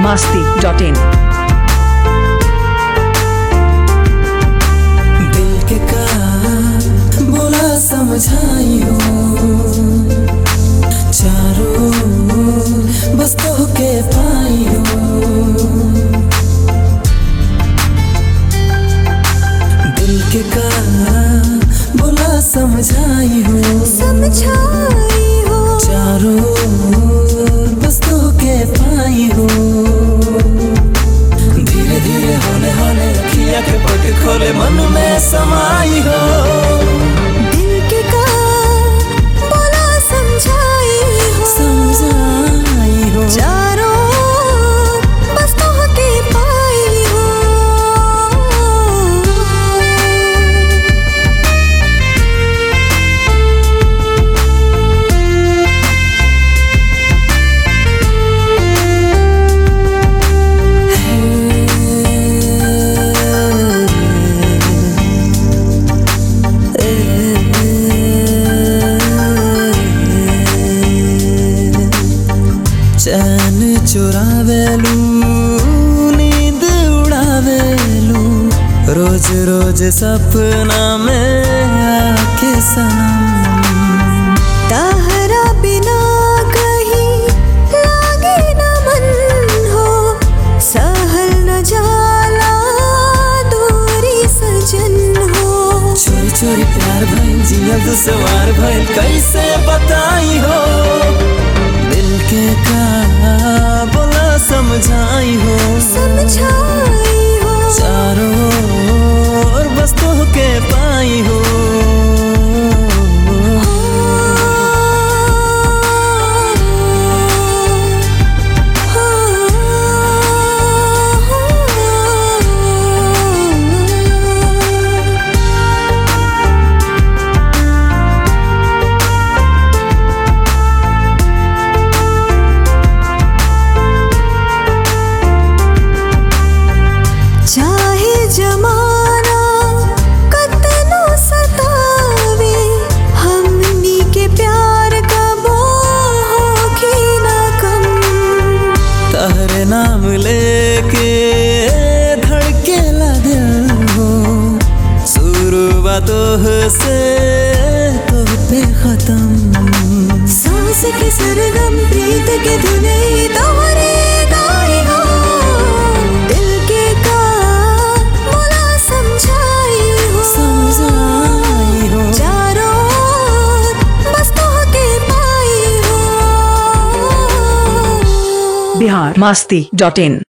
masti.in. दिल के का बोला समझाइयो चारों बस तो के पाइयो दिल के का बोला समझाइयो समझाई हो चारों बस तो के पाइयो धीरे धीरे होले होले अखिया के पट खोले मन में समाई हो दिल के का बोला समझाई हो समझाई हो चारों बस तो के पाई हो चैन चुरावेलू नींद उड़ावेलू रोज रोज सपना में आके सनम ताहरा बिना कहीं लागे न मन हो सहल न जाला दूरी सजन हो चोरी चोरी प्यार भइल जिया दुसवार भइल कैसे बताई हो दिल के का बोला समझाई हो समझाई हो चारों ओर बस तो के पाई हो चाहे जमाना कतनो सतावे हमनी के प्यार कबो होगी न कम तहरे नाम लेके धड़के दिल हो शुरुआतों से तो पे खत्म सांस के सरगम प्रीत के धुने तोहरे गाए हो दिल के का मोला समझाई हो समझाई हो चारों ओर बस तो के पाई हो Bihar masti.in.